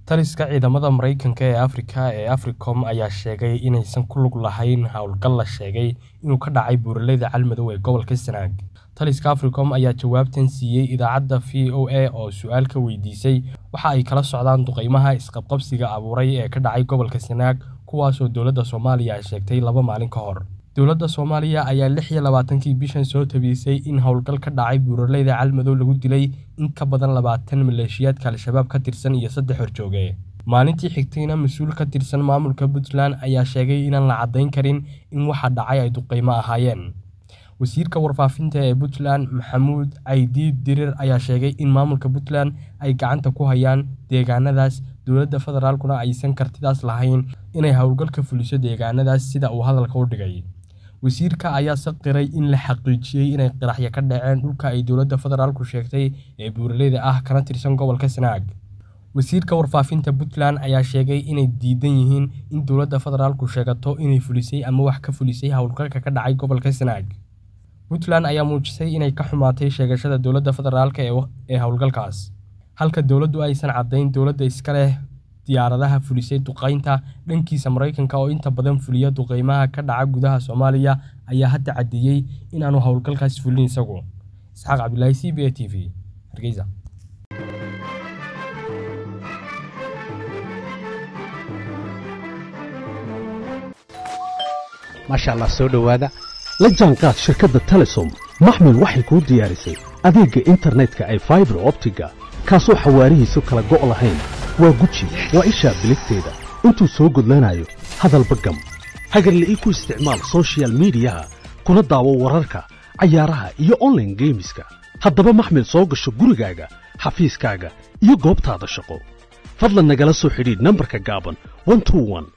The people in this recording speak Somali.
Taliska ciidamada Mareykanka ee Afrika ee AFRICOM ayaa sheegay inaysan ku lug lahayn hawlgal la sheegay inuu ka dhacay buuraleyda Galmudug ee gobolka Sanaag. Taliska AFRICOM ayaa jawaabtan siiyay idaacadda VOA oo su'aal ka weydiisay waxa ay kala socdaan duqeymaha isqabqabsiga abuuray ee ka dhacay gobolka Sanaag kuwaas oo dowladda Soomaaliya ay sheegtay laba maalin ka hor. Dowladda Soomaaliya ayaa lix iyo labaatankii bishan soo tabisay in howlgal ka dhacay buuraleyda Galmudug lagu dilay in ka badan labaatan maleeshiyaadka Al-shabaab ka tirsan iyo saddex horjooge. Maalintii xigtayna mas'uul ka tirsan maamulka Puntland ayaa sheegay inaan la caddayn karin in waxa dhacay ay duqeymo ahaayeen. Wasiirka warfaafinta ee Puntland Maxamuud Caydiid Dirir ayaa sheegay in maamulka Puntland ay gacanta ku hayaan deegaanadaas dowladda federaalkuna aysan kartidaas lahayn inay howlgal ka fuliso deegaanadaas sida uu hadalka u dhigay. Wasiirka ayaa qiray in la xaqiijiyay inay qaraxyo ka dhaceen dhulka ay dowladda federaalku sheegtay ee buuraleyda ah kana tirsan gobolka Sanaag. Wasiirka warfaafinta Puntland ayaa sheegay inay diidan yihiin in dowladda federaalku sheegato inay fulisay ama wax ka fulisay howlgalka ka dhacay gobolka Sanaag. Puntland ayaa muujisay inay ka xumaatay sheegashada dowladda federaalk ee howlgalkaas, halka dowladdu aysan caddayn dowladda iska leh diyaaradaha fulisay duqeynta. Dhankiisa, Mareykanka oo inta badan fuliya duqeymaha ka dhaca gudaha Soomaaliya ayaa hadda caddeeyay in aanu howlgalkaas fulin isagu. Isxaaq Cabdilaahi CBA TV, Hargeysa. maasha allah soo dhowaada la jaanqaad shirkadda telesom maxmil waxay kuu diyaarisay adeegga internetka ay faibar optiga kaasoo xawaarihiisu kala go' lahayn waa guji waa ishaa biligteeda intuu soo gudlanayo hadalba gam hagarla'ii ku isticmaal soshiyal miidiyaha kuna daawo wararka cayaaraha iyo onlaine geemiska haddaba maxmil soo gasho gurigaaga xafiiskaaga iyo goobtaada shaqo fadlan nagala soo xidhiidh nambarka gaaban